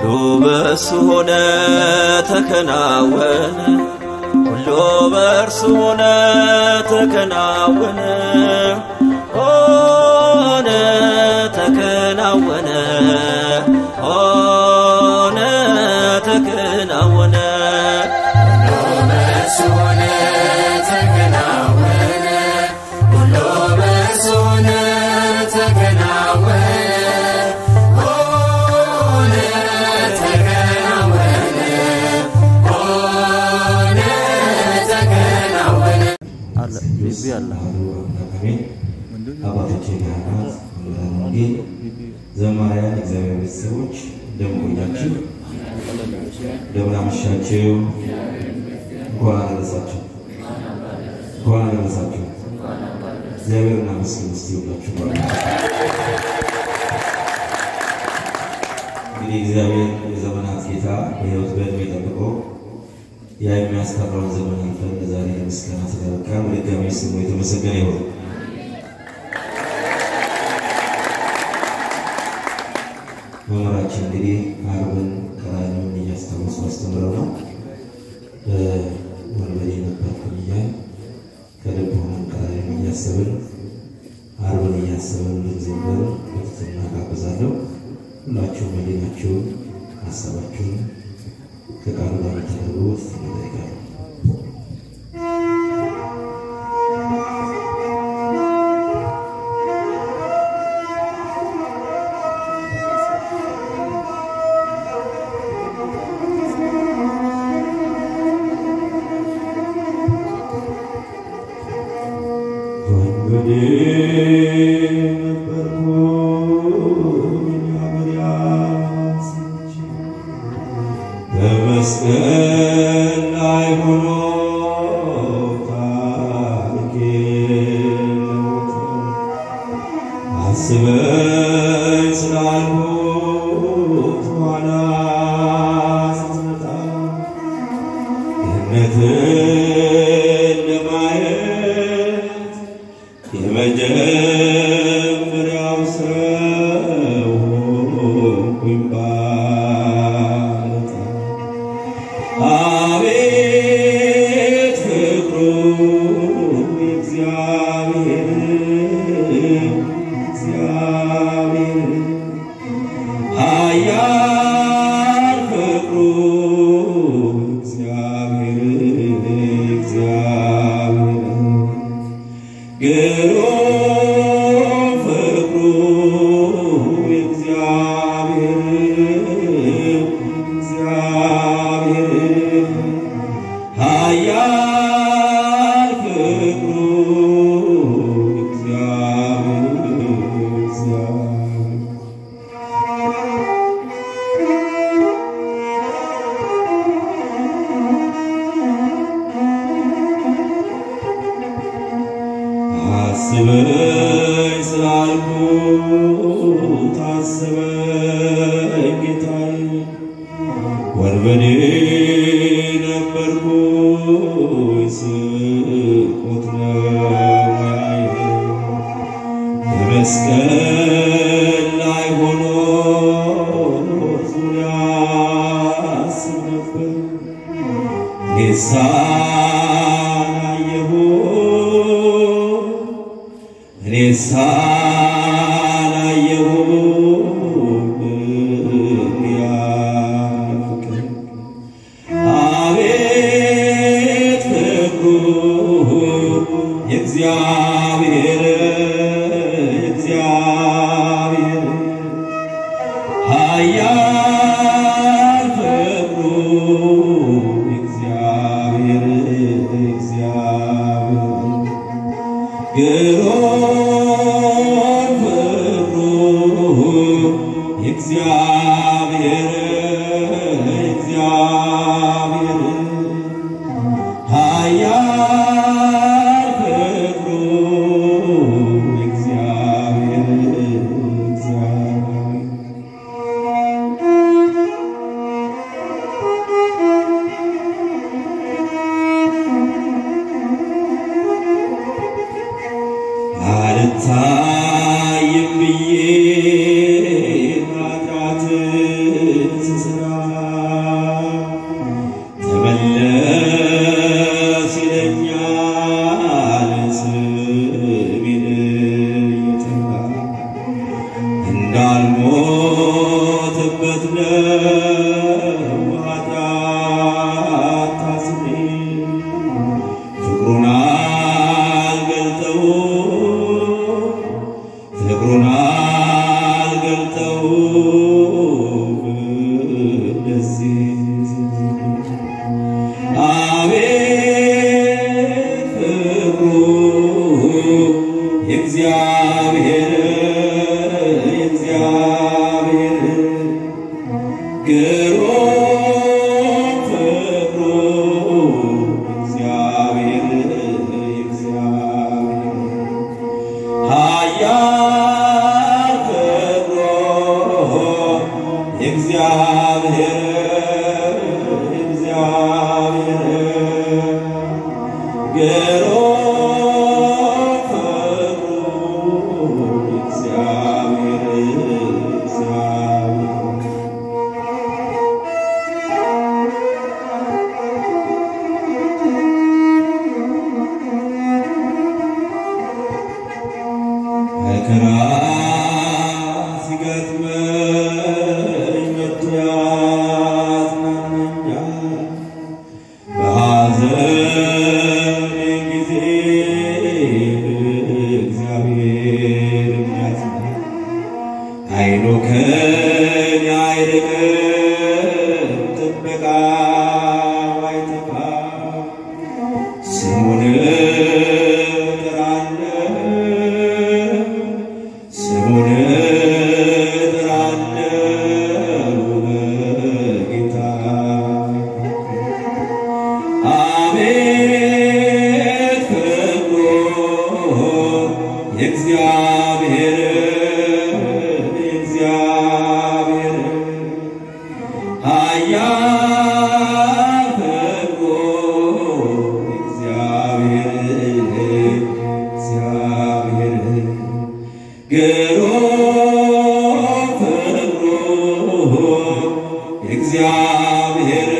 በእርሱ ሆነ ተከናወነ ሁሉ በእርሱ ሆነ ተከናወነ ሆነ ተከናወነ ሆነ ተከናወነ በእርሱ ሆነ ተከናወነ ሁሉ በእርሱ ሆነ ተከናወነ ሆነ ተከናወነ ሆነ ተከናወነ አለ ቢቢ አለ አባቶቼ ካህናት፣ ምሁራን ወንጌል፣ ዘማሪያን፣ እግዚአብሔር ቤተሰቦች እንደምን ቆያችሁ? እንደምን አመሻችሁ? እንኳን አደረሳችሁ። እንኳን አደረሳችሁ። እግዚአብሔርን አመስግኑ እስቲ ሁላችሁ ማለት እንግዲህ እግዚአብሔር የዘመናት ጌታ በሕይወት በዕድሜ ጠብቆ ያ የሚያስፈራውን ዘመን አልፈን ለዛሬ ለምስጋና ስለበቃን በድጋሚ ስሙ የተመሰገነ ይሁን። መምህራችን እንግዲህ አርብን ቀራንዮን እያስታወሱ አስተምረው ነው ወንበዴ ነበርኩኝ እያል ከልብ ሆነን ቀራንዮን እያሰብን አርብን እያሰብን እንድንዘምር በትህትና ጋብዛለሁ። ሁላችሁም መዲናችሁን ሀሳባችሁን ከቃሉ ጋር እንድታደርጉ ትህትና እጠይቃለሁ። ወንበዴ ነበርኩኝ አገር ያሰች በመስቀል ላይ ሆኖ ታሪኬ ለወጠ አስበኝ ስላልኩት ኋላ ስትመጣ ገነትን ለማየት የመጀመሪያው ሰው ሆንኩኝ ባለታ አቤት ፍቅሩ እግዚአብሔር እግዚአብሔር ኃያል ፍቅሩ እግዚአብሔር እግዚአብሔር ግሩም ፍቅሩ እግዚአብሔር እግዚአብሔር ኃያል ፍቅሩ እግዚአብሔር እግዚአብሔር አስበኝ ስላልኩት አስበኝ ጌታዬ ወንበዴ ነበርኩኝ ስርቆት ነው ሙያዬ በመስቀል ላይ ሆኖ ዙሪያ አስብ ነበር ጌታን አየሁ እኔ ሳላየሁ ያፍቅር አቤት ፍቅሩ የእግዚአብሔር የእግዚአብሔር ኃያል ፍቅሩ እግዚአብሔር እግዚአብሔር ግሩም ስራ ተመለስ ይለኛል ስሜን እየጠራ እንዳልሞትበት ነው ኃጢአት ታስሬ ፍቅሩን አልገልጠው ፍቅሩን አልገልጠው እንደዚህ አቤት ፍቅሩ የእግዚአብሔር የእግዚአብሔር ግሩም ፍቅሩ እግዚአብሔር እግዚአብሔር ኃያል ፍቅሩ እግዚአብሔር እግዚአብሔር ግሩም ፍቅሩ እግዚአብሔር እግዚአብሔር መከራ ሲገጥመኝ መጥቶ ያጽናናኛል። በሐዘኔ ጊዜ እግዚአብሔር ያጽናል። አይኑ ከኔ አይርቅም፣ ጥበቃው አይጠፋም። ስሙን እጠራለሁ ስሙን እጠራለሁ በጌታ አቤት ፍቅሩ የእግዚአብሔር የእግዚአብሔር ኃያል ፍቅሩ እግዚአብሔር እግዚአብሔር ግሩም ፍቅሩ እግዚአብሔር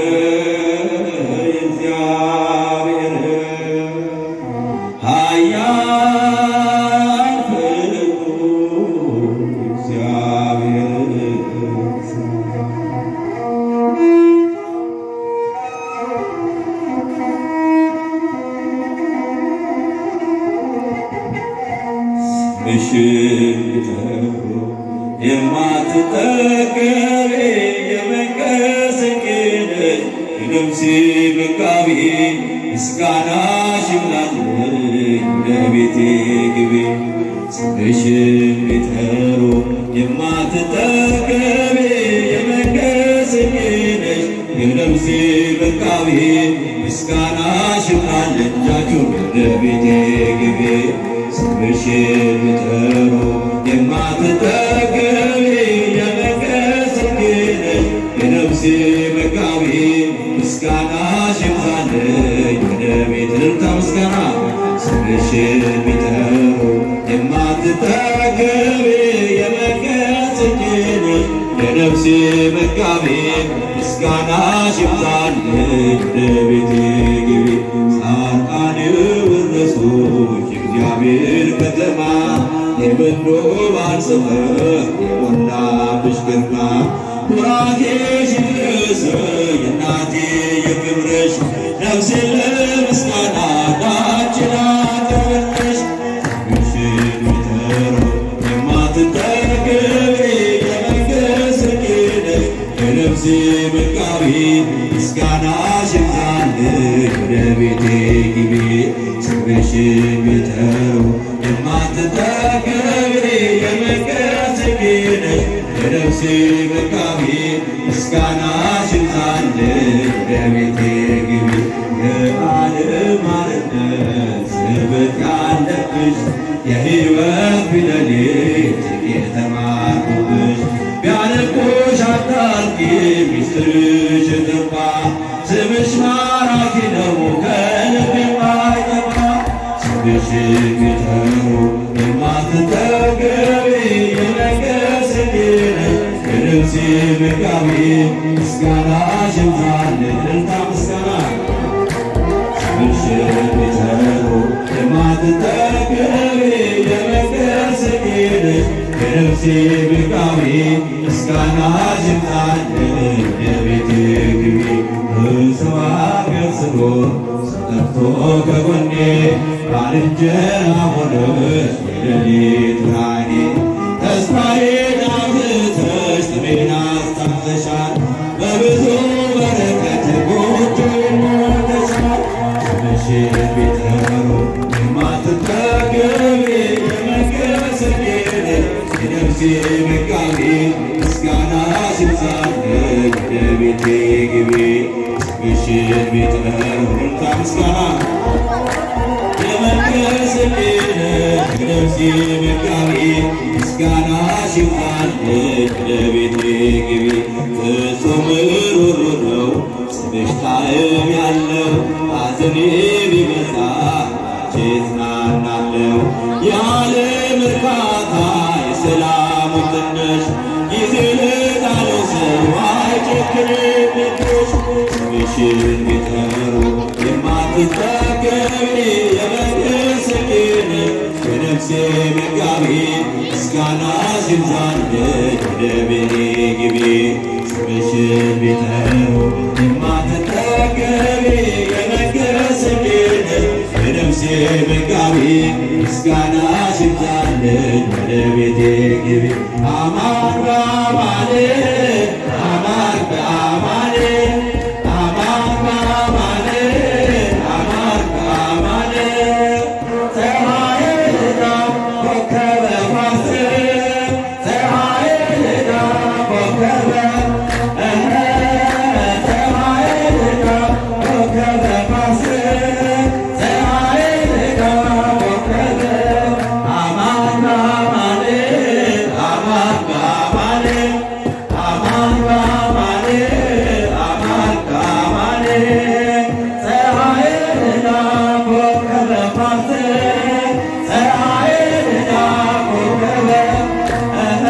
እግዚአብሔር ኃያል ፍቅሩ እግዚአብሔር ምሽት ጠሩ የማትጠገቤ የመንቀስቅነሽ የነፍሴ መጋቢ ምስጋናሽ ይብዛልኝ ለቤቴ ግቢ ስምሽን ቢጠሩ የማትጠገቤ የመንቀስቅነሽ የነፍሴ መጋቢ ምስጋናሽ ይብዛልኝ እጃችሁን ለቤቴ ግቢ ስምሽን ቢጠሩ የማትጠገቢ የመንቀስቅነሽ የነፍሴ መጋቢ ምስጋናሽ ይብዛልኝ ወደ ቤት ልልታ ምስጋና ስምሽን ቢጠሩ የማትጠገቢ የመንቀስቅነሽ የነፍሴ መጋቢ ምስጋናሽ ይብዛልኝ ወደ ቤቴ ግቢ ጻድቃን ወረሱሽ የእግዚአብሔር ከተማ የምንዶባን ሰፈር የሞላብሽ ግርማ ቡራኬሽ ይድረስ የእናቴ የክብርሽ ነፍሴ ለምስጋና ዳችን አቅርብልሽ ምሽን ቢጠሩ የማትጠገቢ የመንገስግነሽ የነፍሴ መጋቢ ምስጋናሽ ይብዛልኝ ወደ ቤቴ ግቢ ስምሽን ቢጠሩ የማትጠገቢ የመንገስግነሽ የነፍሴ መጋቢ ምስጋናሽ ይብዛልኝ ወደ ቤቴ ግቢ የዓለም አርነት ስርበት ያለብሽ የሕይወት ፊደሌት የተማርኩብሽ ቢያነቁሽ አታርቂ ሚስጥርሽ ጠፋ ስምሽ ማራኪ ነው ከልብ የማይጠፋ ስምሽን ቢጠሩ የማትጠገቢ የነገስግነሽ የነፍሴ መጋቢ ምስጋና ሽምዛል እልልታ ምስጋና ምሽት ቢጠሩ የማትጠገቢ የመቅደስ ጌጥሽ የነፍሴ ብቃዊ ምስጋና ሽምዛል የቤቴ ግቢ እርስዋ ገጽሎ ጠርቶ ከጎኔ ባልንጀራ ሆነሽ የሌሊት ብርሃኔ ተስፋዬን አብዝተሽ ጥሜን አስታጥተሻል በብዙ በረከት ጎጆዬን ሞልተሻል ስምሽን ቢጠሩ የማትጠገቢ የመቅደስ ጌጥ የነፍሴ መጋቢ ምስጋና ሲብዛልኝ ወደ ቤቴ ግቢ ስምሽን ቢጠሩ እልልታ ምስጋና የመቅደስ ጌጥ የነፍሴ መጋቢ ምስጋና ሲብዛልኝ ወደ ቤቴ ግቢ ፍጹም ሩሩ ነው ስምሽ ጣዕም ያለው ሐዘኔ ቢበዛ አንቺ እጽናናለሁ የዓለም እርካታ የሰላሙ ትንሽ ጊዜ ለጣለው ሰው አይጨክንብሽ ስምሽን ቢጠሩ የማትጠገቢ የመቅደስ ጌጥ የነፍሴ መጋቢ ምስጋና ሲብዛልኝ ወደ ቤቴ ግቢ ስምሽን ቢጠሩ የማትጠገቢ የመቅደስ ጌጥ የነፍሴ መጋቢ ምስጋና ሲብዛልኝ ወደ ቤቴ ግቢ አማን በአማን አማን በአማን አማን በአማን አማን በአማን ፀሐይና ኮከበ ፋሲል ፀሐይና ኮከበ እህ ፀሐይና ኮከበ ፋሲል ፀሐይና ኮከበ አማን በአማን አማን በአማን አማን በአማን አማን በአማን ፀሐይና ኮከበ ፋሲል ፀሐይና ኮከበ እህ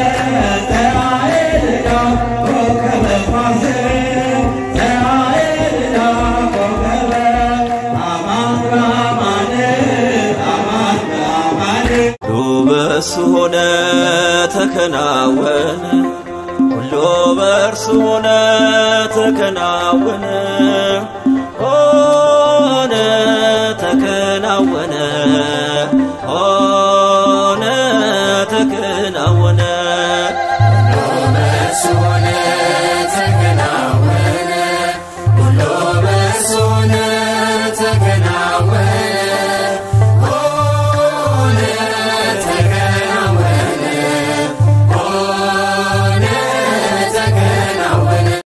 ፀሐይና ኮከበ ፋሲል ፀሐይና ኮከበ አማን በአማን አማን በአማን ሁሉ በእርሱ ሆነ ተከናወነ፣ ሁሉ በእርሱ ሆነ ተከናወነ፣